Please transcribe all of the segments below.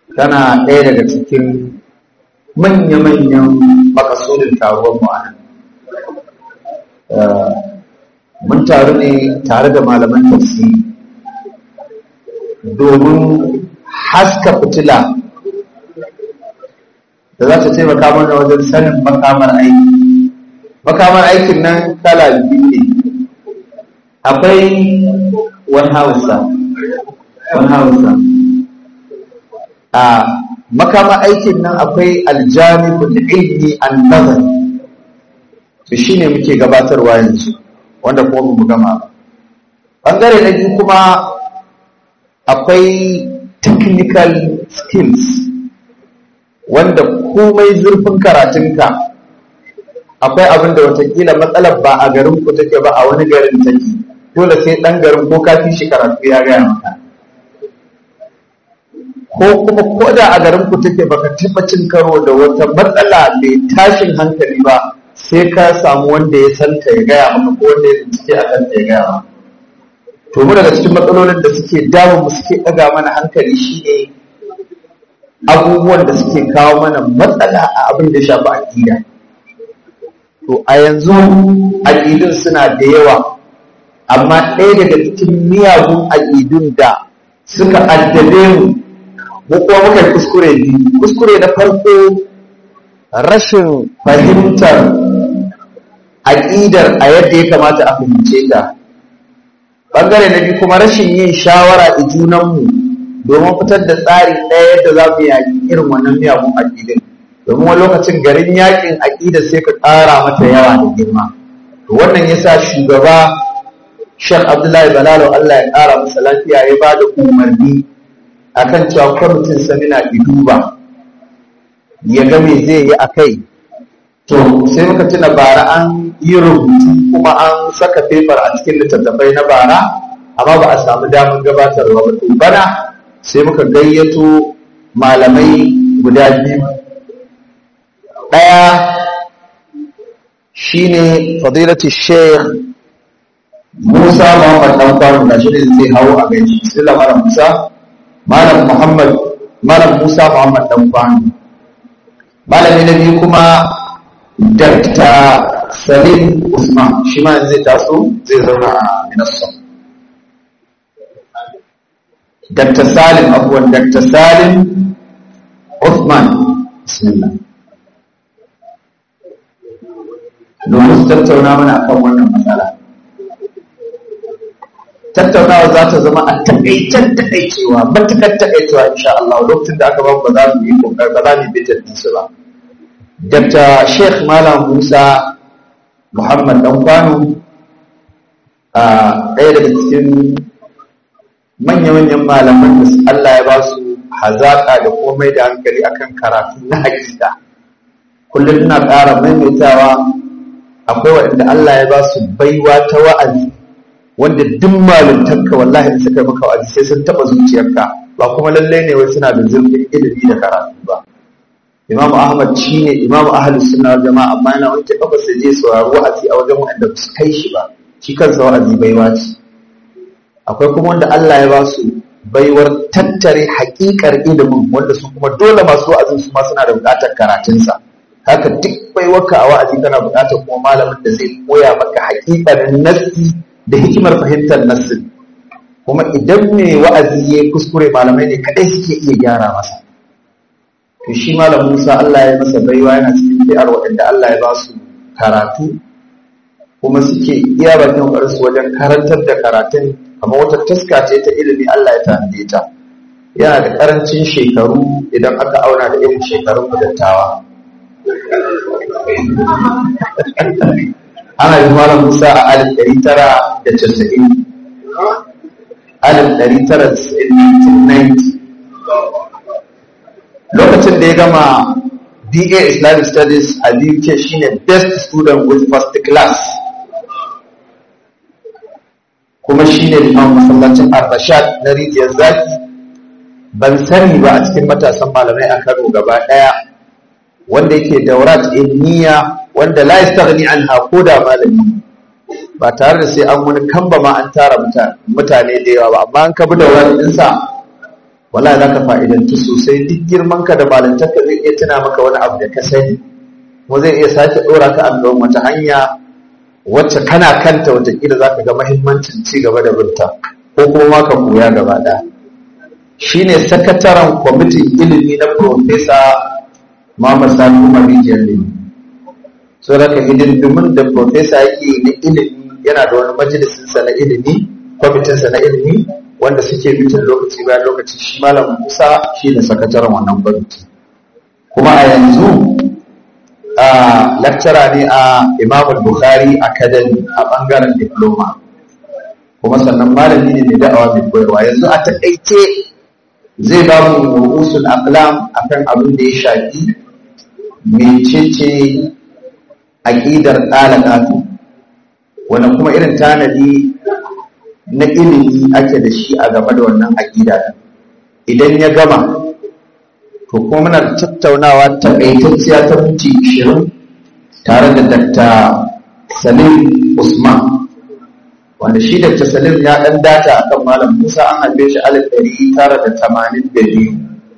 tana ɗaya daga cikin manya-manyan makasudin taruwar mu a nan mun taru ne tare da malaman tafsiri domin haska fitila da za ta taimaka mana wajen sanin makamar aiki makamar aikin nan kala biyu ne akwai wani hausa wani hausa a makamar aikin nan akwai aljanibul ilmi an nazari to shine muke gabatarwa yanzu wanda kuma mu gama ba ɓangare na biyu kuma akwai technical skills wanda komai zurfin karatunka akwai abin da watakila matsalar ba a garin ku take ba a wani garin take dole sai ɗan garin ko ka fi shi karatu ya gaya maka ko kuma ko da a garin ku take baka taɓa cin karo da wata matsala mai tashin hankali ba sai ka samu wanda ya santa ya gaya maka ko wanda ya bincike a kanta ya gaya maka to mu daga cikin matsalolin da suke damu mu suke ɗaga mana hankali shine abubuwan da suke kawo mana matsala a abin da shafi aƙida to a yanzu aƙidun suna da yawa amma ɗaya daga cikin miyagun aƙidun da suka addabe mu mu kuma muka kuskure biyu kuskure na farko rashin fahimtar aƙidar a yadda ya kamata a fahimce ta ɓangare na biyu kuma rashin yin shawara a junanmu domin fitar da tsari ɗaya yadda za mu yaƙi irin wannan miyagun aƙidin domin wani lokacin garin yaƙin aƙidar sai ka ƙara mata yawa da girma to wannan ya sa shugaba Sheikh Abdullahi Balalo Allah ya ƙara masa lafiya ya ba da umarni akan cewa kwamitin samina duba ya ga me zai yi a kai to sai muka tuna bara an yi rubutu kuma an saka fefar a cikin littattafai na bara amma ba a samu damar gabatarwa ba to bana sai muka gayyato malamai guda biyu ɗaya shine fadilatu sheikh Musa Muhammad dan kwano da shi zai hawo a gaji sai malam Musa malam Muhammad malam Musa Muhammad dan kwano malami na biyu kuma Dr. Salim Usman shi ma zai taso zai zauna a Minassa Dr. Salim abuwan Dr. Salim Uthman bismillah domin su tattauna mana akan wannan matsala tattaunawa za ta zama a takaicen takaicewa matukar takaicewa insha Allah lokacin da aka ba ba za mu yi kokar ba za mu yi bitar su ba Dr. Sheikh Malam Musa Muhammad dan kwano a ɗaya daga cikin manya-manyan malaman da Allah ya ba su hazaƙa da komai da hankali akan karatu na hakika kullum ina ƙara maimaitawa akwai waɗanda Allah ya ba su baiwa ta wa'azi wanda duk malintanka wallahi da suka maka wa'azi sai sun taɓa zuciyarka ba kuma lallai ne wai suna da zurfin ilimi da karatu ba Imam Ahmad shi ne Imam Ahlus Sunna wal Jama'a amma yana wanke kafa sai je saurari wa'azi a wajen wanda ba su kai shi ba shi kansa wa'azi baiwa ce akwai kuma wanda Allah ya ba su baiwar tattare haƙiƙar ilimin wanda su kuma dole masu wa'azin su ma suna da buƙatar karatunsa haka duk baiwarka a wa'azi kana buƙatar kuma malamin da zai koya maka haƙiƙanin nassi da hikimar fahimtar nassin kuma idan mai wa'azi ya kuskure malamai ne kaɗai suke iya gyara masa to shi malam Musa Allah ya masa baiwa yana cikin fi'ar waɗanda Allah ya ba su karatu kuma suke iya bakin ƙoƙarin su wajen karantar da karatun kamar wata taska ce ta ilimi Allah ya tanade ta yana da ƙarancin shekaru idan aka auna da irin shekarun dattawa ana yi malam Musa a alif ɗari tara da casa'in alif ɗari tara da casa'in lokacin da ya gama BA Islamic Studies a BUK shine best student with first class kuma shine liman masallacin Ar-Rashad na rijiyar zaki ban sani ba a cikin matasan malamai a Kano gaba ɗaya wanda yake daurat ilmiya wanda la yastaghni anha ko da malami ba tare da sai an wani kamba ma an tara mutane da yawa ba amma an kabi daurat ɗinsa wallahi za ka fa'idanci sosai duk girman ka da malantarka zai iya tuna maka wani abu da ka sani kuma zai iya sake ɗora ka a gaban wata hanya wacce kana kanta watakila za ka ga mahimmancin ci gaba da binta ko kuma ma ka koya gaba ɗaya shi ne sakataren kwamitin ilimi na Profesa Muhammad Sani Umar Rijiyar Limi. So da ka hidindimin da Profesa yake na ilimi yana da wani majalisinsa na ilimi, kwamitinsa na ilimi wanda suke bitin lokaci bayan lokaci shi Malam Musa shi ne sakataren wannan kwamiti. Kuma a yanzu a lakcara ne a Imamul Bukhari Academy a bangaren diploma. Kuma sannan malami ne mai da'awa mai koyarwa yanzu a taƙaice zai ba mu ru'usul aqlam akan abin da ya shafi mecece aqidar qalaqatu wanda kuma irin tanadi na ilimi ake da shi a game da wannan aqida idan ya gama to kuma muna tattaunawa takaitacciya ta minti 20 tare da Dr. Salim Usman wanda shi da tasalim ya dan data akan malam Musa an haife shi alif ɗari tara da tamanin da biyu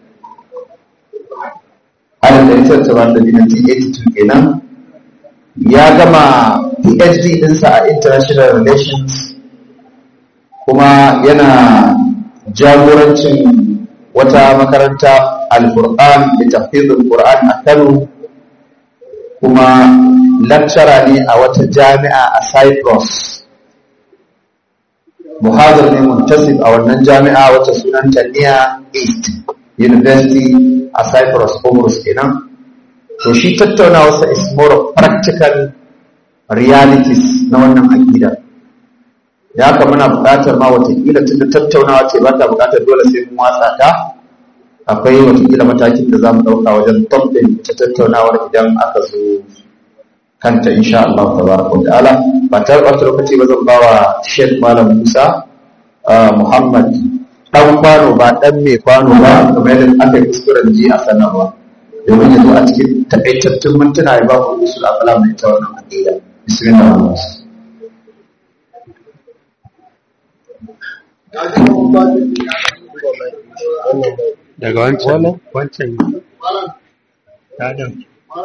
alif ɗari tara da tamanin da biyu na kenan ya gama PhD ɗinsa a international relations kuma yana jagorancin wata makaranta al-Qur'an da tafizul Qur'an a Kano kuma lecturer ne a wata jami'a a Cyprus muhazir ne muntasib a wannan jami'a wacce sunanta Nia East University a Cyprus Comoros kenan to shi tattaunawarsa is more of practical realities na wannan akida da haka muna buƙatar ma watakila tunda tattaunawa ce ba ta buƙatar dole sai mun watsa ta akwai watakila matakin da za mu ɗauka wajen tabbin ta tattaunawar idan aka zo kanta insha Allah tabaraka wa ta'ala ba ta ɓata lokaci ba zan bawa Sheikh Malam Musa Muhammad dan kwano ba dan mai kwano ba kamar yadda aka yi kuskuren ji a sanarwa domin ya zo a cikin takaitattun mintuna ya ba ku usul afala mai ta wannan aqida bismillah daga wancan wancan tadan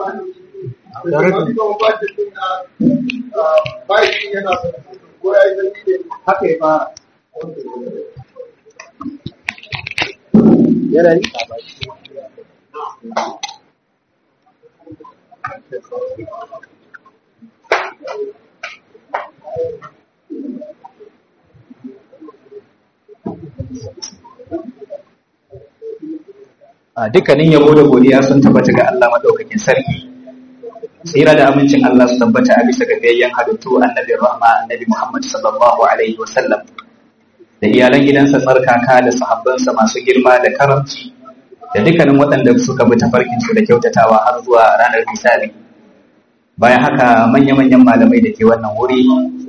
dukkanin yabo da godiya sun tabbata ga Allah madaukakin sarki tsira da amincin Allah su tabbata a bisa ga gayyan halittu annabi rahma annabi Muhammad sallallahu alaihi wasallam da iyalan gidansa tsarkaka da sahabbansa masu girma da karamci da dukkanin waɗanda suka bi tafarkin su da kyautatawa har zuwa ranar misali bayan haka manya-manyan malamai da ke wannan wuri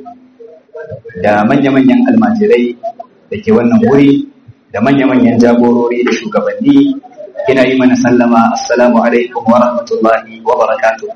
da manya-manyan almajirai da ke wannan wuri da manya-manyan jagorori da shugabanni ina yi mana sallama assalamu alaikum wa rahmatullahi wa barakatuh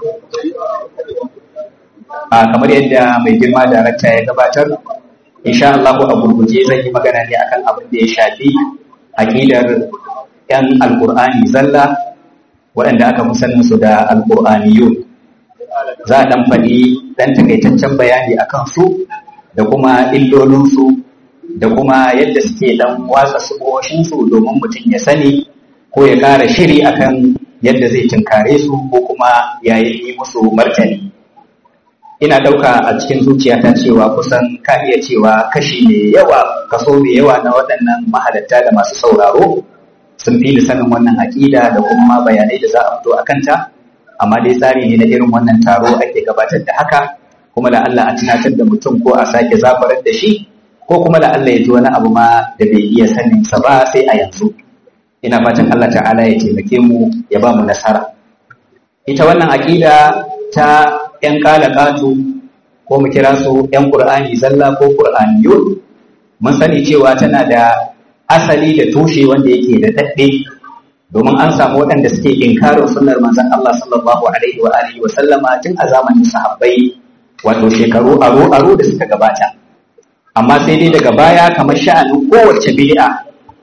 a kamar yadda mai girma darakta ya gabatar insha Allah a gurguje zan yi magana ne akan abin da ya shafi aqidar yan alqur'ani zalla waɗanda aka fi sanin su da alqur'aniyun za a dan faɗi dan takaitaccen bayani akan su da kuma illolinsu da kuma yadda suke dan watsa su domin mutum ya sani ko ya ƙara shiri akan yadda zai tunkare su ko kuma yayin yi musu martani ina ɗauka a cikin zuciyata cewa kusan ka iya cewa kashi mai yawa kaso mai yawa na waɗannan mahalatta da masu sauraro sun fi ni sanin wannan aƙida da kuma bayanai da za a fito a kanta amma dai tsari ne na irin wannan taro ake gabatar da haka kuma da Allah a tunatar da mutum ko a sake zafarar da shi ko kuma da Allah ya ji wani abu ma da bai iya sanin sa ba sai a yanzu ina fatan Allah ta'ala ya taimake mu ya ba mu nasara ita wannan aqida ta yan kalakatu ko mu kira su yan qur'ani zalla ko qur'aniyun mun sani cewa tana da asali da tushe wanda yake da dadde domin an samu waɗanda suke inkarin sunnar manzon Allah sallallahu alaihi wa alihi wa sallama tun a zamanin sahabbai wato shekaru aro aro da suka gabata amma sai dai daga baya kamar sha'anin kowace bid'a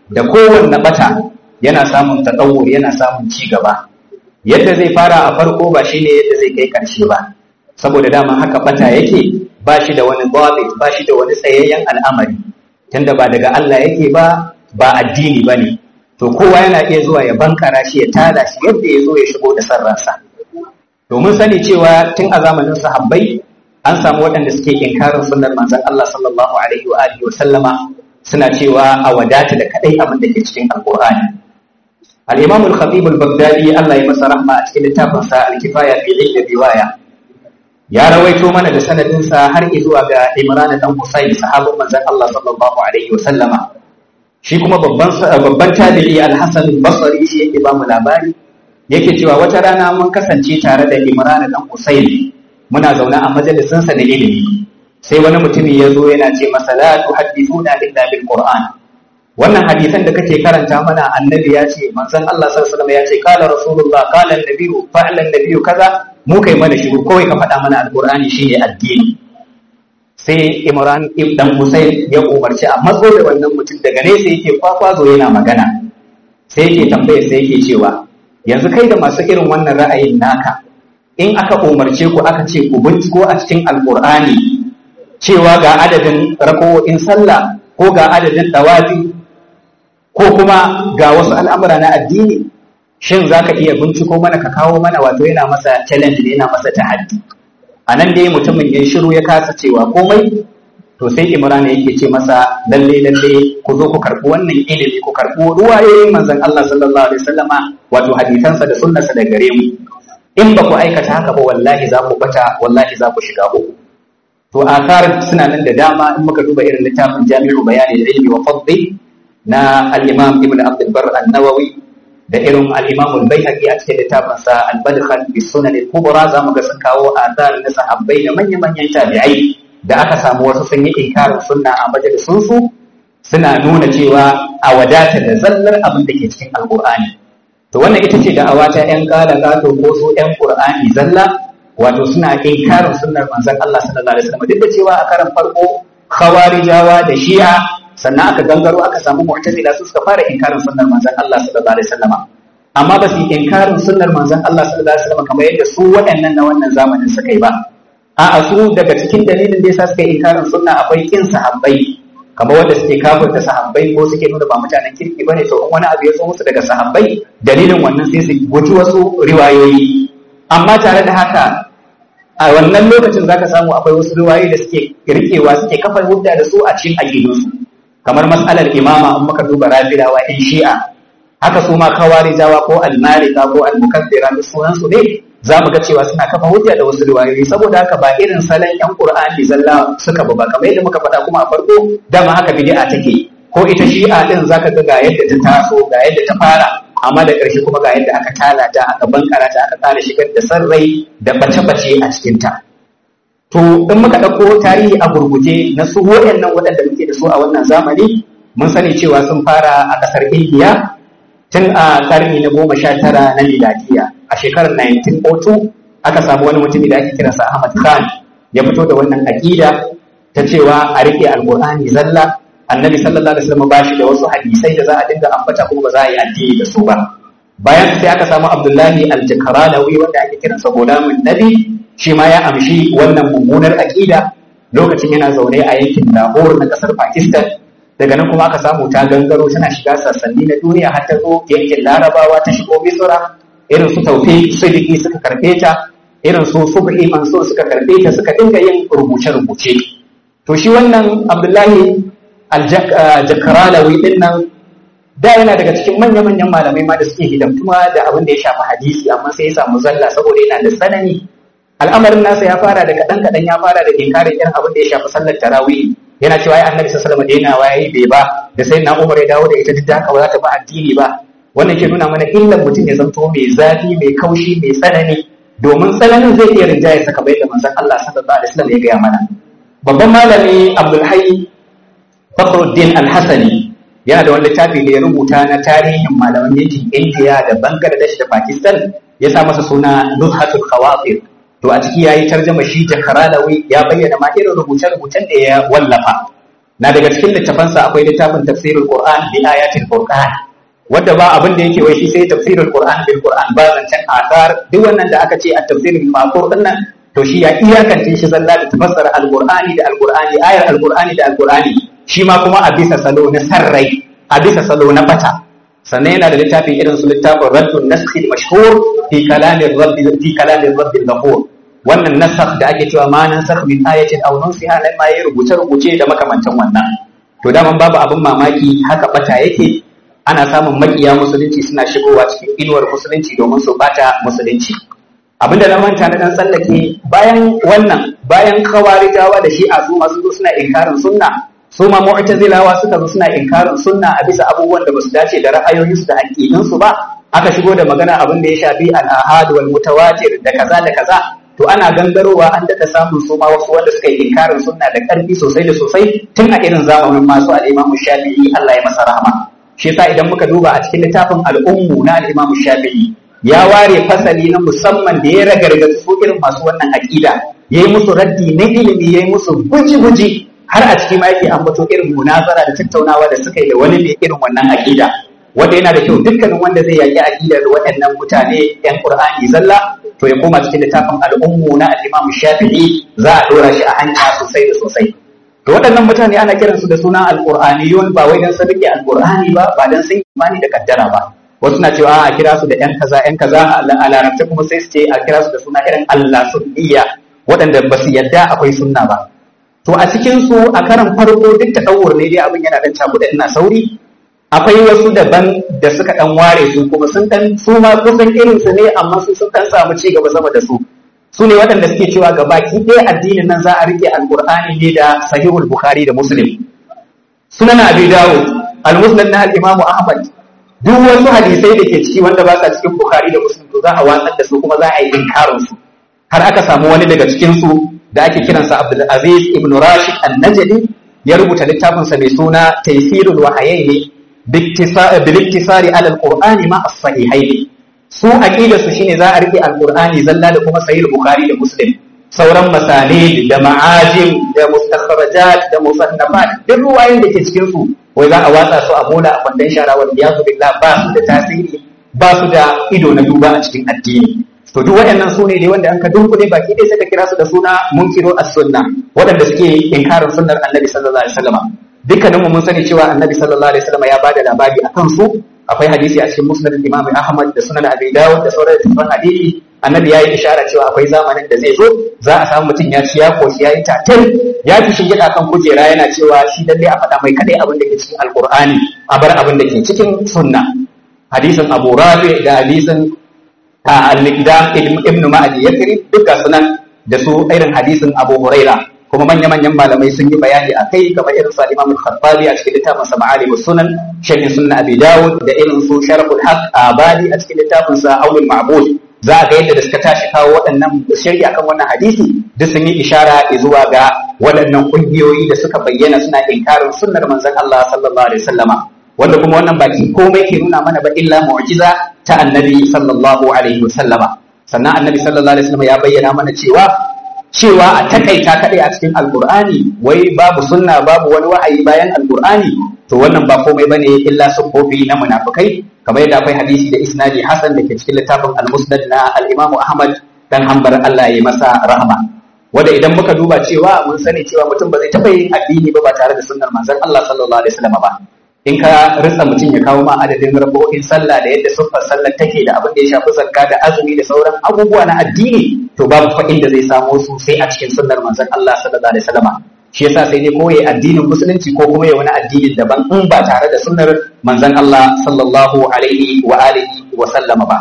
da kowanne bata yana samun tatawur yana samun ci gaba yadda zai fara a farko ba shine yadda zai kai karshe ba saboda dama haka bata yake ba shi da wani babit ba shi da wani tsayayyen al'amari tunda ba daga Allah yake ba ba addini ba ne to kowa yana iya zuwa ya bankara shi ya tada shi yadda ya zo ya shigo da sarransa domin sani cewa tun a zamanin sahabbai an samu waɗanda suke inkarin sunnar manzon Allah sallallahu alaihi wa alihi wa sallama suna cewa a wadata da kadai abin da ke cikin alqur'ani al-imam al-khatib al-baghdadi Allah ya masa rahma a cikin littafin sa al-kifaya fi ilmi riwaya ya rawaito mana da sanadin sa har zuwa ga Imran dan Husayn sahabban manzon Allah sallallahu alaihi wa sallama shi kuma babban babban tabi'i al-Hasan al-Basri shi yake ba mu labari yake cewa wata rana mun kasance tare da Imran dan Husayn muna zaune a majalisin sa na ilimi sai wani mutumi ya zo yana ce masa la tuhaddithuna illa bil Qur'an wannan hadisan da kake karanta mana annabi ya ce manzon Allah sallallahu alaihi wasallam ya ce qala rasulullah qala an-nabiyyu fa'ala an-nabiyyu kaza mu kai mana shiru kawai ka faɗa mana alqur'ani shine addini sai Imran ibn Husayn ya umarci a matso da wannan mutum daga nesa yake kwakwazo yana magana sai yake tambaya sai yake cewa yanzu kai da masu irin wannan ra'ayin naka in aka umarce ku aka ce ku binciko a cikin alqur'ani cewa ga adadin rako'in sallah ko ga adadin dawafi ko kuma ga wasu al'amura na addini shin za ka iya binciko mana ka kawo mana wato yana masa challenge ne yana masa tahaddi a nan dai mutumin ya shiru ya kasa cewa komai to sai imran yake ce masa lalle lalle ku zo ku karɓi wannan ilimi ku karɓi ruwayoyin manzon Allah sallallahu alaihi wasallama wato hadisansa da sunnarsa da gare mu in ba ku aikata haka ba wallahi za ku bata wallahi za ku shiga uku to akar suna nan da dama in muka duba irin littafin jami'u bayani da ilmi wa fadli na al-imam ibn abd al-bar an-nawawi da irin al-imam al-baihaqi a cikin littafin sa al-badkhal fi sunan al-kubra zamu ga sun kawo athar na sahabbai da manyan manyan tabi'ai da aka samu wasu sun yi inkarin sunna a majalisun su suna nuna cewa a wadata da zallar abin da ke cikin alqur'ani to wannan ita ce da'awa ta yan kala gato ko su yan qur'ani zalla wato suna inkarin sunnar manzon Allah sallallahu alaihi wasallam duk da cewa a karan farko khawarijawa da shi'a sannan aka gangaro aka samu mu'tazila su suka fara inkarin sunnar manzon Allah sallallahu alaihi wasallam amma ba su inkarin sunnar manzon Allah sallallahu alaihi wasallam kamar yadda su waɗannan na wannan zamanin suka yi ba a'a su daga cikin dalilin da yasa suka yi inkarin sunna akwai kin sahabbai kamar wanda suke kafirta sahabbai ko suke nuna ba mutanen kirki bane to in wani abu ya zo musu daga sahabbai dalilin wannan sai su guji wasu riwayoyi amma tare da haka a wannan lokacin zaka samu akwai wasu riwayoyi da suke rikewa suke kafa hujja da su a cikin aqidunsu kamar mas'alar imama in muka duba rafidawa in shi'a haka su ma kawarijawa ko almarika ko almukaddira da sunan su ne za mu ga cewa suna kafa hujja da wasu riwayoyi saboda haka ba irin salon yan qur'ani zalla suka ba kamar yadda muka faɗa kuma a farko dama haka bid'a take ko ita shi'a din zaka ga ga yadda ta taso ga yadda ta fara amma da ƙarshe kuma ga yadda aka talata aka bankara ta aka ƙara shigar da sarrai da bace-bace a cikinta. To in muka ɗauko tarihi a gurguje na su waɗannan waɗanda muke da su a wannan zamani mun sani cewa sun fara a ƙasar Indiya tun a ƙarni na goma sha tara na miladiya a shekarar 1902 aka samu wani mutumi da ake kiransa Ahmad Khan ya fito da wannan aƙida ta cewa a riƙe alƙur'ani zalla annabi sallallahu alaihi wasallam ba shi da wasu hadisai da za a dinga ambata kuma ba za a yi addini da su ba bayan sai aka samu abdullahi al-jakaranawi wanda ake kiran sa gulamun nabi shi ma ya amshi wannan mummunar aqida lokacin yana zaune a yankin Lahore na kasar Pakistan daga nan kuma aka samu ta gangaro tana shiga sassanni na duniya har ta zo yankin Larabawa ta shigo Misra irin su Tawfiq Siddiqi suka karbe ta irin su Subhi Mansur suka karbe ta suka dinga yin rubuce-rubuce to shi wannan Abdullahi aljakaralawi din nan da yana daga cikin manya-manyan malamai ma da suke hidamtuma da abin da ya shafi hadisi amma sai ya samu zalla saboda yana da tsanani al'amarin nasa ya fara da kaɗan kaɗan ya fara da inkarin irin abin da ya shafi sallar tarawih yana cewa ai annabi sallallahu alaihi wasallam da yana bai ba da sai na umar ya dawo da ita duk da haka ba za ta ba addini ba wannan ke nuna mana illan mutum ya zanto mai zafi mai kaushi mai tsanani domin tsananin zai iya rinjaye saka bai da manzon Allah sallallahu alaihi wasallam ya gaya mana babban malami Abdul Hayy Fakhruddin Al-Hasani yana da wani littafi da ya rubuta na tarihin malaman yankin India da Bangladesh da Pakistan ya sa masa suna Nuzhatul Khawatir to a ciki yayi tarjama shi Jakaralawi ya bayyana ma irin rubuce-rubucen da ya wallafa na daga cikin littafansa akwai littafin tafsirul qur'an bi ayatil qur'an wanda ba abin da yake wai shi sai tafsirul qur'an bil qur'an ba zancen asar duk wannan da aka ce a tafsirul maqur din nan to shi ya iyakance shi zalla da tafassara alqur'ani da alqur'ani ayar alqur'ani da alqur'ani shi ma kuma a bisa salo na sarrai a bisa salo na bata sannan yana da littafi irin su littafin raddun naskhi mashhur fi kalamin rabbi fi kalamin rabbi ghafur wannan nasakh da ake cewa ma nansakh min ayatin aw nunsiha lan ma rubuce rubuce da makamantan wannan to daman babu abin mamaki haka bata yake ana samun makiya musulunci suna shigowa cikin inuwar musulunci domin su bata musulunci abinda na manta na dan tsallake bayan wannan bayan kawarijawa da shi'a su masu zo suna inkarin sunna su ma mu'tazilawa suka zo suna inkarin sunna a bisa abubuwan da basu dace da ra'ayoyinsu da aƙidunsu ba aka shigo da magana abin da ya shafi al-ahad wal mutawatir da kaza da kaza to ana gangarowa an daɗa samun su ma wasu wanda suka yi inkarin sunna da ƙarfi sosai da sosai tun a irin zamanin masu al-imam shafi'i Allah ya masa rahama shi yasa idan muka duba a cikin littafin al'ummu na al-imam shafi'i ya ware fasali na musamman da ya ragargaza su irin masu wannan aƙida yayi musu raddi na ilimi yayi musu guji-guji har a cikin ma yake ambato irin munazara da tattaunawa da suka yi da wani mai irin wannan aƙida wanda yana da kyau dukkanin wanda zai yaƙi aƙidar waɗannan mutane yan Qur'ani zalla to ya koma cikin littafin al'ummu na al-Imam Shafi'i za a dora shi a hanya sosai da sosai to waɗannan mutane ana kiransu da suna al-Qur'aniyun ba wai dan sun rike al-Qur'ani ba ba dan sun imani da kaddara ba wasu na cewa a kira su da yan kaza yan kaza a larabci kuma sai su ce a kira su da suna irin Allah sunniya waɗanda ba su yadda akwai sunna ba to a cikin su a karan farko duk ta ɗauwar ne dai abin yana dan cakuɗa ina sauri akwai wasu daban da suka dan ware su kuma sun dan su ma kusan irin su ne amma su sun dan samu ci gaba sama da su su ne waɗanda suke cewa ga baki ɗaya addinin nan za a rike alqur'ani ne da sahihul bukhari da muslim sunan abi dawud al-musnad na al-imam ahmad duk wasu hadisai da ke ciki wanda ba sa cikin bukhari da muslim to za a watsar da su kuma za a yi inkarin su har aka samu wani daga cikin su da ake kiransa abdul aziz ibn rashid an-najdi ya rubuta littafinsa mai suna taysirul wahayaini biliktisari ala alqur'ani ma as-sahihain su aqida su shine za a rike alqur'ani zalla da kuma sahih bukhari da muslim sauran masanid da ma'ajim da mustakhrajat da musannafat duk ruwayoyin da ke cikin su wai za a watsa su a bola a bandan shara wal iyadu billah ba su da tasiri ba su da ido na duba a cikin addini to duk waɗannan su ne dai wanda an ka dunkule baki ɗaya sai ka kira su da suna munkiru as-sunna waɗanda suke inkarin sunnar annabi sallallahu alaihi wasallam dukkanin mu mun sani cewa annabi sallallahu alaihi wasallam ya bada labari akan su akwai hadisi a cikin musnad imam ahmad da sunan abi dawud da sauran littafan hadisi annabi ya yi ishara cewa akwai zamanin da zai zo za a samu mutum ya ci ya koshi ya yi tatil ya fi shingida kan kujera yana cewa shi lalle a faɗa mai kadai abin da ke cikin alqur'ani a bar abin da ke cikin sunna hadisin abu rafi da hadisin al-miqdam ibn ma'adi yakri duka sunan da su irin hadisin abu huraira kuma manya-manyan malamai sun yi bayani a kai kamar irin su Imam Al-Khattabi a cikin littafin sa Ma'alim Sunan Shaykh Sunan Abi Dawud da irin su Sharaful Haq Abadi a cikin littafin sa Aulul Ma'bud za ga yadda da suka tashi kawo waɗannan shari'a akan wannan hadisi duk sun yi ishara zuwa ga waɗannan ƙungiyoyi da suka bayyana suna inkarin sunnar manzon Allah sallallahu alaihi wasallama wanda kuma wannan baki komai ke nuna mana ba illa mu'jiza ta annabi sallallahu alaihi wasallama sannan annabi sallallahu alaihi wasallama ya bayyana mana cewa cewa a takaita kadai a cikin alkur'ani wai babu sunna babu wani wa'ayi bayan alkur'ani to wannan ba komai bane illa sufofi na munafikai kamar yadda akwai hadisi da isnadi hasan da ke cikin littafin al-musnad na al-imam ahmad dan hanbar Allah ya masa rahma wanda idan muka duba cewa mun sani cewa mutum ba zai taɓa yin addini ba ba tare da sunnar manzon Allah sallallahu alaihi wasallam ba in ka ritsa mutum ya kawo ma adadin rabu'in sallah da yadda siffar sallar take da abin da ya shafi zakka da azumi da sauran abubuwa na addini to babu fa inda zai samo su sai a cikin sunnar manzon Allah sallallahu alaihi wasallam shi yasa sai dai koyi addinin musulunci ko kuma ya wani addinin daban in ba tare da sunnar manzon Allah sallallahu alaihi wa alihi wa sallama ba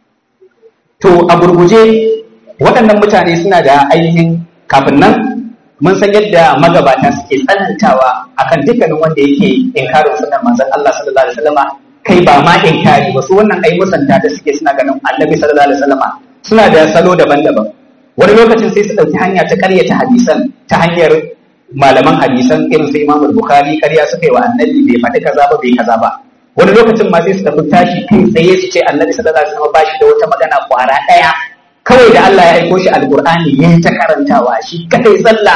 to a gurguje waɗannan mutane suna da ainihin kafin nan mun san yadda magabata suke tsanantawa akan dukkanin wanda yake inkarin sunan manzon Allah sallallahu alaihi wasallama kai ba ma inkari ba su wannan ai musanta da suke suna ganin annabi sallallahu alaihi wasallama suna da salo daban-daban wani lokacin sai su ɗauki hanya ta ƙaryata hadisan ta hanyar malaman hadisan irin su Imam Bukhari ƙarya suka yi wa annabi bai faɗi kaza ba bai kaza ba wani lokacin ma sai su tafi tashi kai tsaye su ce annabi sallallahu alaihi wasallam ba shi da wata magana kwara ɗaya kawai da Allah ya aiko shi alqur'ani ya ta karantawa shi kadai zalla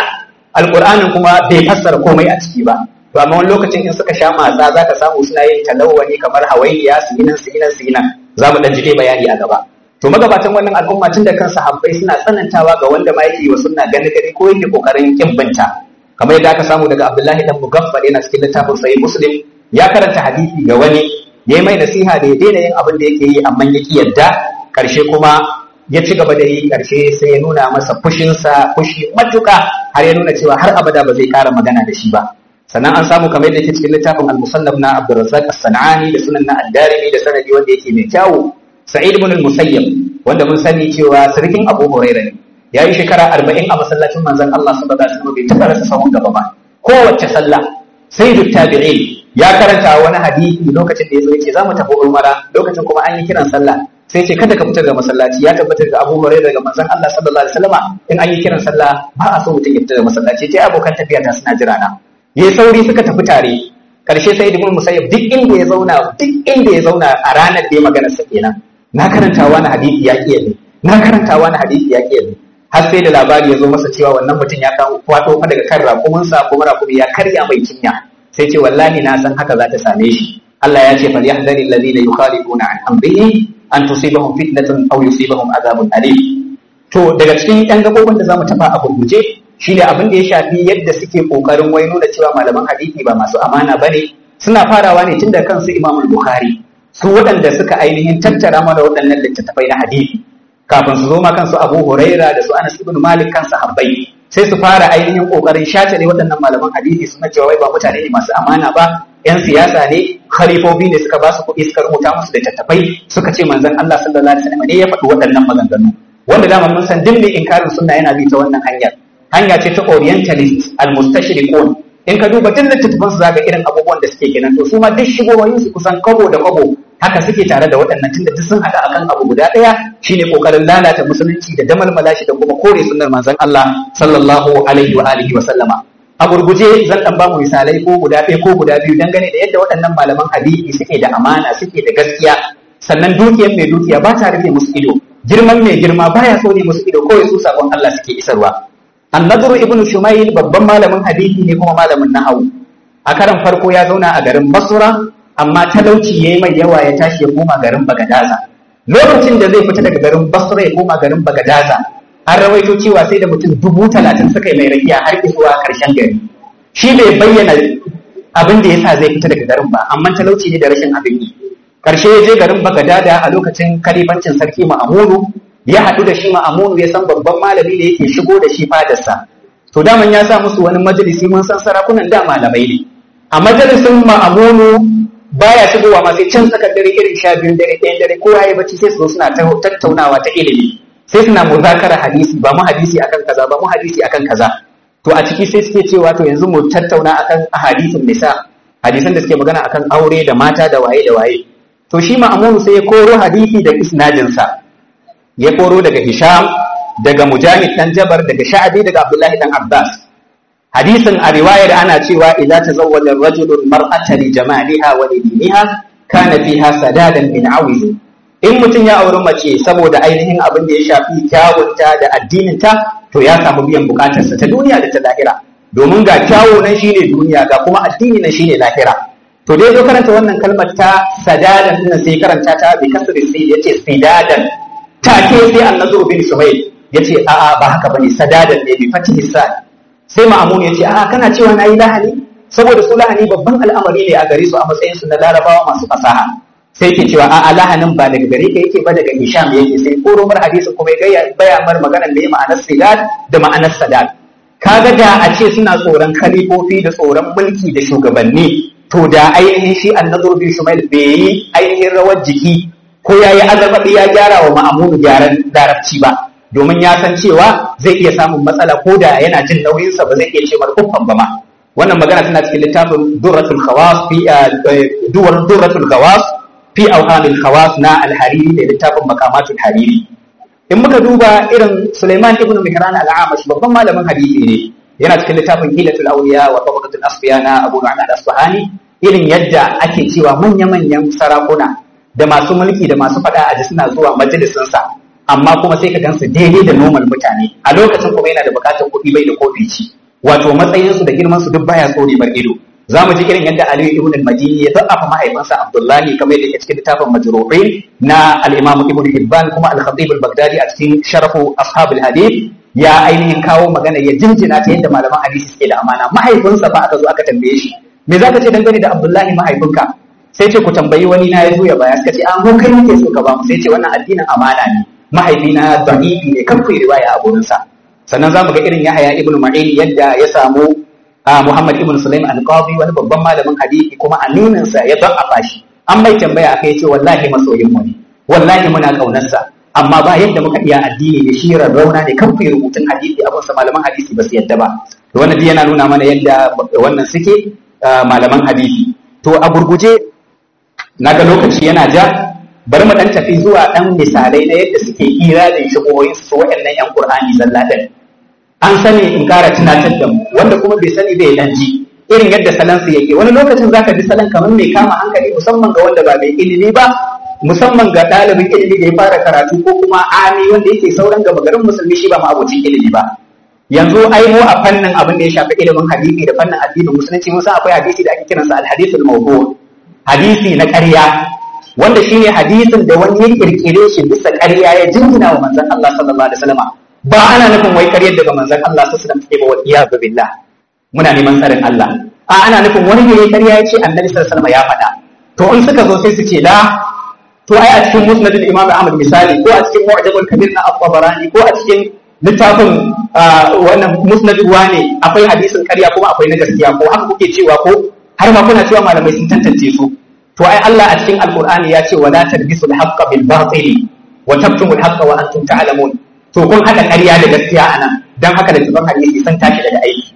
alqur'anin kuma bai fassara komai a ciki ba to amma wani lokacin in suka sha matsa za ka samu suna yin talawani kamar hawainiya su yi nan su yi nan su yi nan za mu ɗan ji bayani a gaba to magabatan wannan al'umma tun da kansa habbai suna tsanantawa ga wanda ma yake wa sunna gani gani ko yake kokarin kin binta kamar yadda aka samu daga Abdullahi dan Mugaffal yana cikin littafin Sahih Muslim ya karanta hadisi ga wani ya yi mai nasiha da ya daina yin abin da yake yi amma ya ki yadda karshe kuma ya ci gaba da yi karshe sai ya nuna masa fushinsa fushi matuka har ya nuna cewa har abada ba zai kara magana da shi ba sannan an samu kamar yadda yake cikin littafin al-musannaf na Abdurrazzaq as-Sanani da sunan na ad-Darimi da sanadi wanda yake mai kyawu Sa'id ibn al-Musayyib wanda mun sani cewa sarkin Abu Hurairah ne ya yi shekara 40 a masallacin manzon Allah sallallahu alaihi wasallam bai taɓa rasa sahun gaba ba kowace sallah sayyidut tabi'in ya karanta wani hadisi lokacin da yazo yace za mu tafi umara lokacin kuma an yi kiran sallah sai ce kada ka fitar da masallaci ya tabbatar da Abu Hurairah daga manzon Allah sallallahu alaihi wasallam in an yi kiran sallah ba a so mutum ya fita da masallaci sai abokan tafiya ta suna jira na yayi sauri suka tafi tare karshe sai ibn musayyib duk inda ya zauna duk inda ya zauna a ranar da ya magana sa kenan na karanta wani hadisi ya kiyaye ne na karanta wani hadisi ya kiyaye ne har sai da labari ya zo masa cewa wannan mutum ya kawo kwato fa daga kan raƙuminsa kuma raƙumi ya karya mai cinya sai ce wallahi na san haka za ta same shi Allah ya ce fal yahdari alladhina yukhalifuna an amrihi an tusibahum fitnatun aw yusibahum adhabun alim to daga cikin yan gabobin da zamu tafa a gurguje shine abin da ya shafi yadda suke kokarin wai nuna cewa malaman hadisi ba masu amana bane suna farawa ne tun da kansu Imam Bukhari su waɗanda suka ainihin tattara mana waɗannan littattafai na hadisi kafin su zo ma kansu Abu Huraira da su Anas ibn Malik kansu habbai sai su fara ainihin kokarin shatale waɗannan malaman hadisi suna cewa wai ba mutane ne masu amana ba yan siyasa ne khalifofi ne suka ba su kuɗi suka rubuta musu littattafai suka ce manzon Allah sallallahu alaihi wasallam ne ya faɗi waɗannan maganganu wanda dama mun san duk mai inkarin sunna yana bi ta wannan hanyar hanya ce ta orientalist al-mustashriqun in ka duba duk littattafan su zaka irin abubuwan da suke kenan to su ma duk shigowayin su kusan kabo da kabo haka suke tare da waɗannan tunda duk sun hada akan abu guda ɗaya shine kokarin lalata musulunci da damalmala shi da kuma kore sunnar manzon Allah sallallahu alaihi wa alihi wa sallama a gurguje zan dan ba mu misalai ko guda ɗaya ko guda biyu dangane da yadda waɗannan malaman hadisi suke da amana suke da gaskiya sannan dukiyar mai dukiya ba ta rufe musu ido girman mai girma baya so ne musu ido kawai su sakon Allah suke isarwa annadru ibnu shumayl babban malamin hadisi ne kuma malamin nahawu a karan farko ya zauna a garin basra amma talauci yayi mai yawa ya tashi ya koma garin bagadaza lokacin da zai fita daga garin basra ya koma garin bagadaza an rawaito cewa sai da mutum dubu talatin suka yi mai rakiya har zuwa karshen gari shi bai bayyana abin da yasa zai fita daga garin ba amma talauci ne da rashin abin yi karshe ya je garin bagadada a lokacin kalifancin sarki ma'amunu ya haɗu da shi ma'amunu ya san babban malami da yake shigo da shi fadarsa to daman ya sa musu wani majalisi mun san sarakunan da malamai ne a majalisin ma'amunu baya shigowa ma sai can tsakar dare irin sha biyun dare ɗayan dare ko ya bacci sai su zo suna tattaunawa ta ilimi sai suna muzakara hadisi ba mu hadisi akan kaza ba mu hadisi akan kaza to a ciki sai suke cewa to yanzu mu tattauna akan hadisin nisa hadisan da suke magana akan aure da mata da waye da waye to shi ma'amunu sai ya koro hadisi da isnadinsa ya koro daga hisham daga mujahid dan jabar daga sha'abi daga abdullahi dan abbas hadisin a riwayar ana cewa idza tazawwaja ar-rajulu al-mar'ata li jamaliha wa li diniha kana fiha sadadan min awiz in mutum ya auri mace saboda ainihin abin da ya shafi kyawunta da addininta to ya samu biyan bukatarsa ta duniya da ta lahira domin ga kyawu nan shine duniya ga kuma addini nan shine lahira to dai zo karanta wannan kalmar ta sadadan din sai karanta ta bi kasri sai yace sidadan take sai annabi bin suhayl yace a a ba haka bane sadadan ne bi fatihi sa sai ma'amun yace a kana cewa nayi lahani saboda su lahani babban al'amari ne a gare su a matsayin su na larabawa masu fasaha sai yake cewa a a lahanin ba daga gare ka yake ba daga hisham yake sai koro mar hadisin kuma ya baya mar maganar me ma'anar sidad da ma'anar sadad kaga da a ce suna tsoron khalifofi da tsoron mulki da shugabanni to da ainihin shi annazur bin shumail bai yi ainihin rawar jiki ko ya yi azarbaɗi ya gyara wa ma'amunu gyaran larabci ba domin ya san cewa zai iya samun matsala ko da yana jin nauyinsa ba zai iya ce mar uffan ba ma wannan magana tana cikin littafin durratul khawas fi duwar durratul khawas fi awhamil khawas na al-hariri da littafin makamatul hariri in muka duba irin Sulaiman ibn Mihran al-Amash babban malamin hadisi ne yana cikin littafin Hilatul Awliya wa Tabaqatul Asfiya na Abu Nu'man al-Asfahani irin yadda ake cewa manya-manyan sarakuna da masu mulki da masu fada aji suna zuwa majalisin sa amma kuma sai ka gansu daidai da normal mutane a lokacin kuma yana da bukatar kuɗi bai da kofi ci wato matsayinsu da girmansu duk baya tsore bar ido za mu ji irin yadda Aliyu ibn al-Madini ya da'afa mahaifinsa Abdullahi kamar yadda ke cikin littafin Majru'in na al-Imam Ibn Hibban kuma al-Khatib al-Baghdadi a cikin Sharafu Ashabul Hadith ya ainihin kawo magana ya jinjina ta yadda malaman hadisi suke da amana mahaifinsa ba aka zo aka tambaye shi me zaka ce dangane da Abdullahi mahaifinka sai ce ku tambayi wani na ya zo ya baya suka ce an ko kai nake so ka ba mu sai ce wannan addinin amana ne mahaifina da'ifi ne kan ku riwaya a gurinsa sannan za mu ga irin Yahaya ibn Ma'in yadda ya samu Muhammad ibn Sulaim al-Qadi wani babban malamin hadisi kuma aminin sa ya da'afa shi an bai tambaya akai ce wallahi masoyin mu ne wallahi muna kaunar sa amma ba yadda muka iya addini da shi rauna ne kan ku rubutun hadisi abin sa malaman hadisi ba su yadda ba to wannan dai yana nuna mana yadda wannan suke malaman hadisi to a gurguje naga lokaci yana ja bari mu dan tafi zuwa dan misalai na yadda suke hira da shigoyin su waɗannan yan Qur'ani zalla din an sani in kara tunatar da mu wanda kuma bai sani bai dan ji irin yadda salon su yake wani lokacin zaka ji salon kamar mai kama hankali musamman ga wanda ba mai ilimi ba musamman ga ɗalibin ilimi da ya fara karatu ko kuma ami wanda yake sauran gaba garin musulmi shi ba ma abocin ilimi ba yanzu ai mu a fannin abin da ya shafi ilimin hadisi da fannin addinin musulunci mun san akwai hadisi da ake kiransa al-hadithul mawdu' hadisi na ƙarya wanda shine hadisin da wani ya kirkire shi bisa ƙarya ya jingina wa manzon Allah sallallahu alaihi wasallam ba ana nufin wai ƙaryar daga manzon Allah sallallahu alaihi wasallam take ba wa iyyazu billah muna neman tsarin Allah a ana nufin wani ne ya ƙarya ya ce annabi sallallahu alaihi wasallam ya faɗa to in suka zo sai su ce la to ai a cikin musnad al-imam Ahmad misali ko a cikin mu'jamul kabir na at-tabarani ko a cikin littafin wannan musnad ne akwai hadisin ƙarya kuma akwai na gaskiya ko haka kuke cewa ko har ma kuna cewa malamai sun tantance su to ai Allah a cikin alqur'ani ya ce wala talbisu al-haqqa bil batil wa tabtumu al-haqqa wa antum ta'lamun to kun hada ƙarya da gaskiya anan dan haka da tuban hadisi sun tashi daga aiki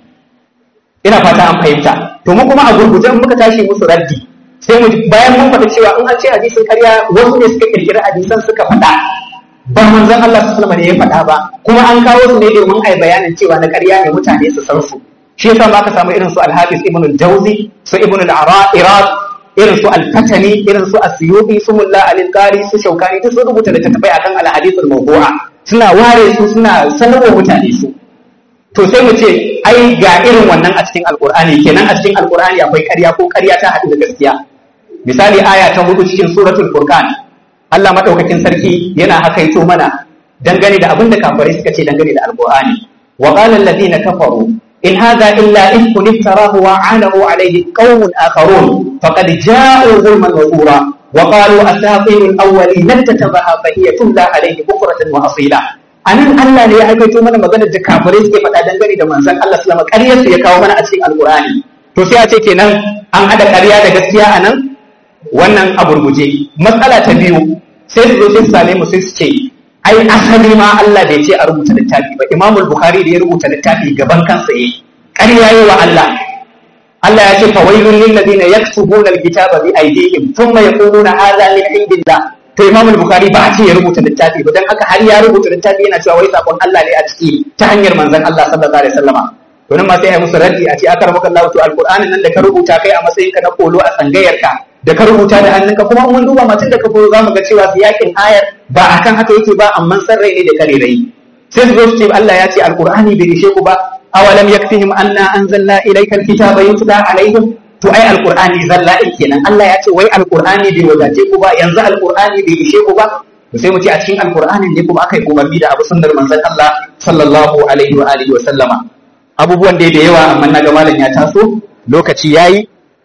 ina fata an fahimta to mu kuma a gurguje muka tashi musu raddi sai mu bayan mun faɗi cewa in an ce hadisin ƙarya wasu ne suka kirkira hadisan suka faɗa ba manzon Allah sallallahu alaihi wasallam ne ya faɗa ba kuma an kawo su ne domin ai bayanin cewa na ƙarya ne mutane su san su shi yasa ba ka samu irin su al-Hafiz Ibn al-Jawzi su Ibn al-Iraq irin su al-Fatani irin su Asyubi su Mulla al-Qari su Shaukani duk sun rubuta littattafai akan al-hadith al-mawdu'a suna ware su suna sanarwa mutane su to sai mu ce ai ga irin wannan a cikin alqur'ani kenan a cikin alqur'ani akwai ƙarya ko ƙarya ta haɗu da gaskiya misali aya ta hudu cikin suratul furqan Allah madaukakin sarki yana hakaito mana dangane da abin da kafirai suka ce dangane da alqur'ani wa qala alladhina kafaru in hadha illa ifkun iftarahu wa anahu alayhi qaumun akharun faqad ja'u zulman wa zura wa qalu asatirul awwalin tatabaha fa hiya tumla alayhi bukratan wa asila anan Allah ne ya hakaito mana maganar da kafirai suke faɗa dangane da manzon Allah sallama ƙaryar su ya kawo mana a cikin alqur'ani to sai a ce kenan an hada ƙarya da gaskiya anan wannan a gurguje matsala ta biyu sai su zo sai su same mu sai su ce ai asali ma Allah bai ce a rubuta littafi ba Imam Bukhari da ya rubuta littafi gaban kansa yayi ƙarya yi wa Allah Allah ya ce fa wailul lil ladina yaktubuna alkitaba bi aydihim thumma yaquluna hadha min indillah to Imam Bukhari ba a ce ya rubuta littafi ba dan haka har ya rubuta littafi yana cewa wai sakon Allah ne a ciki ta hanyar manzon Allah sallallahu alaihi wasallama to nan ma sai ai musu raddi a ce akar maka Allah to alqur'anin nan da ka rubuta kai a matsayin ka na kolo a tsangayarka da ka rubuta da hannunka kuma mun duba matan da ka koyo zamu ga cewa siyakin ayar ba akan haka yake ba amma san rai ne da kare rai sai su zo su ce Allah ya ce alqur'ani bai rishe ku ba awalam yakfihim anna anzalna ilayka alkitaba yutla alaihim to ai alqur'ani zalla kenan Allah ya ce wai alqur'ani bai wadace ku ba yanzu alqur'ani bai rishe ku ba to sai mu ce a cikin alqur'anin ne kuma aka yi umarni da abu sunnar manzon Allah sallallahu alaihi wa alihi wa sallama abubuwan da da yawa amma na ga malam ya taso lokaci yayi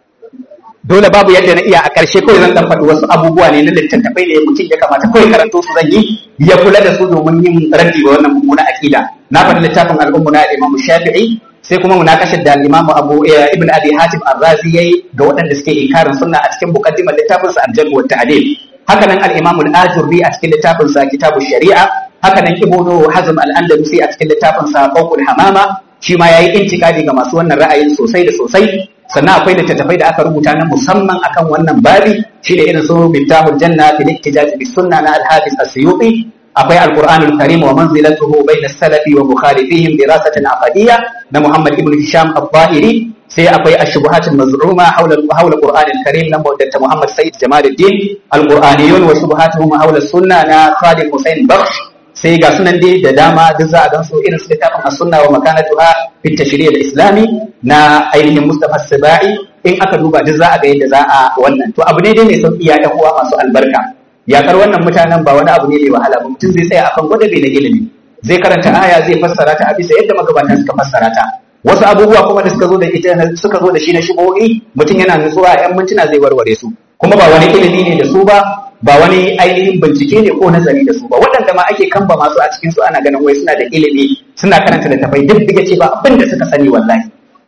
dole babu yadda na iya a ƙarshe kawai zan faɗi wasu abubuwa ne na littattafai da mutum ya kamata kawai karanto su zan yi ya kula da su domin yin raddi ga wannan mummuna aƙida na faɗi littafin al'ummu na Imam Shafi'i sai kuma munakashar da Imam Abu Ibn Abi Hatim Ar-Razi yayi ga waɗanda suke inkarin sunna a cikin muqaddimar littafin sa Al-Jarh wa Ta'dil haka nan al-Imam Al-Ajurri a cikin littafin sa Kitabu Shari'a haka nan Ibn Hazm Al-Andalusi a cikin littafin sa Qawqul Hamama shi ma yayi intikadi ga masu wannan ra'ayin sosai da sosai sannan akwai littattafai da aka rubuta na musamman akan wannan babi shi da irin su miftahul janna fil ihtijaj bis sunna na al-hafiz as-suyuti akwai al-qur'an al-karim wa manzilatuhu bayna as-salafi wa mukhalifihim dirasatan aqadiyya na muhammad ibn hisham al-zahiri sai akwai ash-shubuhat al-maz'uma hawla hawla al-qur'an al-karim na muwaddata muhammad sayyid jamaluddin al-qur'aniyun wa shubuhatuhum hawla as-sunna na khalid husain bakhsh sai ga sunan dai da dama duk za a gan su irin su littafin as-sunna wa makanatuha fi tashri' al-islami na ainihin Mustafa Sibai in aka duba duk za a ga yadda za a wannan to abu ne dai mai sauki ya ɗan uwa masu albarka yakar wannan mutanen ba wani abu ne mai wahala ba mutum zai tsaya akan gwada bai na ilimi zai karanta aya zai fassara ta a bisa yadda magabatan suka fassara ta wasu abubuwa kuma da suka zo da ita suka zo da shi na shigohi mutum yana nutsuwa yan mintuna zai warware su kuma ba wani ilimi ne da su ba ba wani ainihin bincike ne ko nazari da su ba waɗanda ma ake kamba masu a cikin su ana ganin wai suna da ilimi suna karanta da tafai duk diga ce ba abin da suka sani wallahi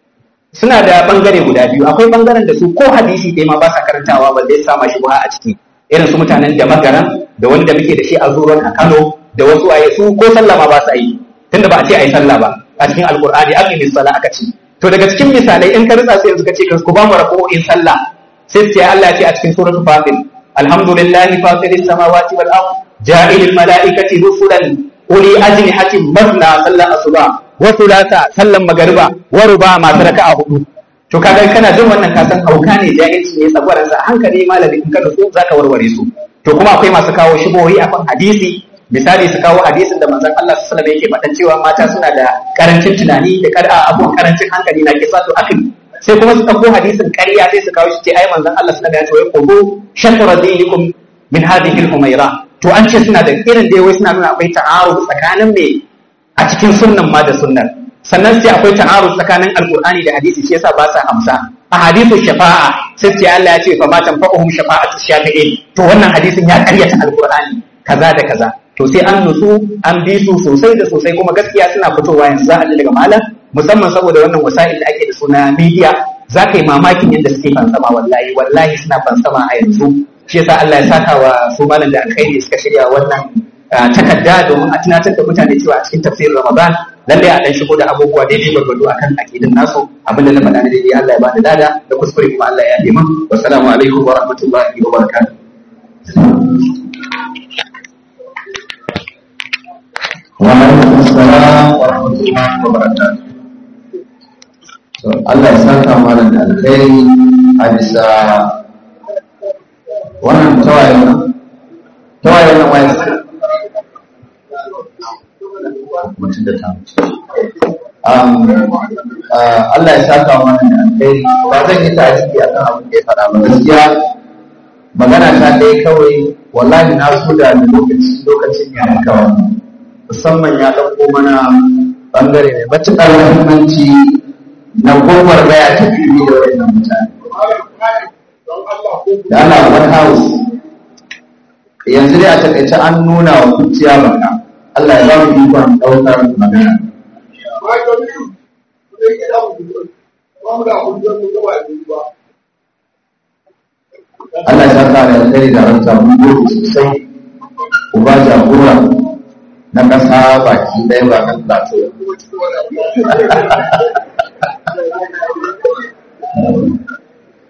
suna da bangare guda biyu akwai bangaren da su ko hadisi dai ma ba sa karantawa ba zai sama shi a ciki irin su mutanen da magaran da wanda muke da shi a zuwan a Kano da wasu aye su ko sallah ma ba sa yi tunda ba a ce ayi sallah ba a cikin alqur'ani aqimi sallah aka ce to daga cikin misalai in ka ritsa sai yanzu ka ce ku ba mu rako'in sallah sai sai Allah ya ce a cikin suratul fatir alhamdulillahi fatiris samawati wal ard ja'ilil malaikati rusulan uli ajnihatin masna sallan asuba wa thulatha sallan magariba wa ruba masu raka'a hudu to kaga kana jin wannan kasan hauka ne jahilci ne tsagwaran sa hankali malami in ka su zaka warware su to kuma akwai masu kawo shibohi akan hadisi misali su kawo hadisin da manzon Allah sallallahu alaihi wasallam yake faɗan cewa mata suna da karancin tunani da kada abun karancin hankali na kisa to akan sai kuma su ɗauko hadisin ƙarya sai su kawo shi ce ai manzon Allah sallallahu alaihi wasallam ya ce qudu shatra dinikum min hadhihi al-humayra to an ce suna da irin da wai suna nuna akwai ta'aruf tsakanin me a cikin sunnan ma da sunnan sannan sai akwai ta'aruf tsakanin alqur'ani da hadisi shi yasa ba sa amsa a hadisin shafa'a sai ce Allah ya ce fa ma tanfa'uhum shafa'atu shafi'in to wannan hadisin ya ƙaryata alqur'ani kaza da kaza to sai an nutsu an bi su sosai da sosai kuma gaskiya suna fitowa yanzu za a ji daga malam musamman saboda wannan wasa'il da ake da suna media za ka yi mamakin yadda suke fansama wallahi wallahi suna fansama a yanzu shi yasa Allah ya saka wa su malam da alkhairi suka shirya wannan takarda domin a tunatar da mutane cewa a cikin tafsirin Ramadan lalle a dan shigo da abubuwa daidai gwargwado akan akidin nasu abinda na faɗa na daidai Allah ya bani lada da kuskure kuma Allah ya yi min wassalamu alaikum wa rahmatullahi wa barakatuh وعليكم السلام ورحمة الله وبركاته Allah ya saka mana da alkhairi a bisa wannan tawaye nan tawaye nan waye mutum da ta Allah ya saka mana da alkhairi ba zan yi ta ciki a kan abin da ya faɗa ba gaskiya magana ta ɗaya kawai wallahi na so da lokaci lokacin ya kawai musamman ya ɗauko mana ɓangare mai matuƙar muhimmanci na gomar baya ta fili da wannan mutane. Da ana wani house yanzu dai a taƙaice an nuna wa kuciya baka Allah ya ba mu ikon ɗaukar magana. Allah ya saka da alkhairi da ranta mun gode sosai uba jagora na ƙasa baki ɗaya ba kan plateau